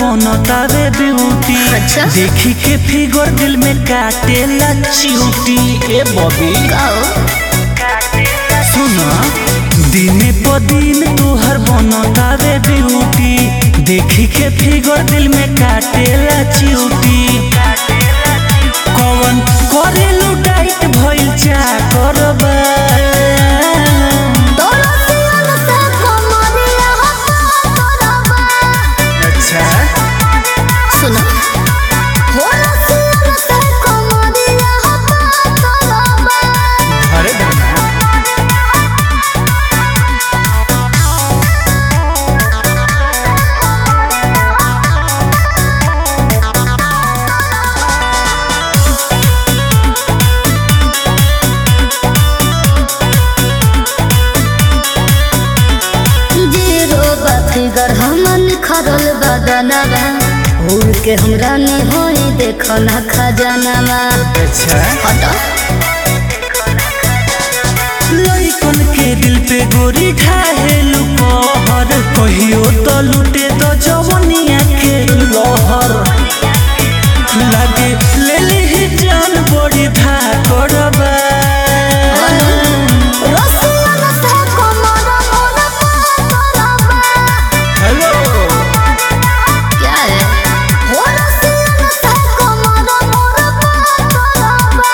बनतावे beauty अच्छा। देखी के फिगर दिल में काटेला चिउटी ए बॉबी गाओ सुना दिने प दिन तोहर बनतावे ब्यूटी देखी के फिगर दिल में काटेला चिउटी कौन करेलू डाइट भइल चा करबा दरसियन से कमरिया हटा करबा अच्छा सुनो हो रसियन से कमरिया हटा करबा अरे दादा जीरो फिगर हमन खरल बदनवा उड़ के हमरा ने होई देखो ना खजानवा अच्छा हटा लइकन के दिल पे गोरी ढाहेलू कहर कहियो तो लूटे तो जवनिया के लहर लागे ले ली जान बड़ी धा करबा रसियन से कमर मोर करबा हेलो क्या है हो रसियन से कमर मोर करबा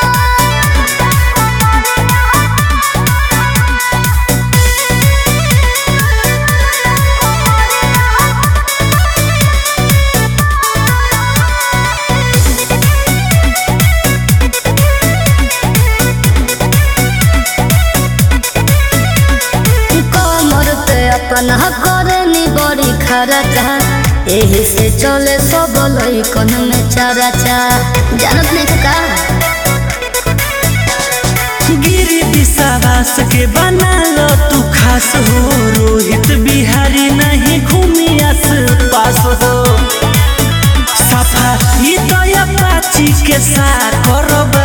कमर पे अपना करनी बड़ी खरचा एही से चले सब लइकन में चरचा जानत नहीं का गिरी विश्वास के बना लो तू खास हो रोहित बिहारी नहीं घूमी आस पास हो सफा ई तो अपाची के सा करबा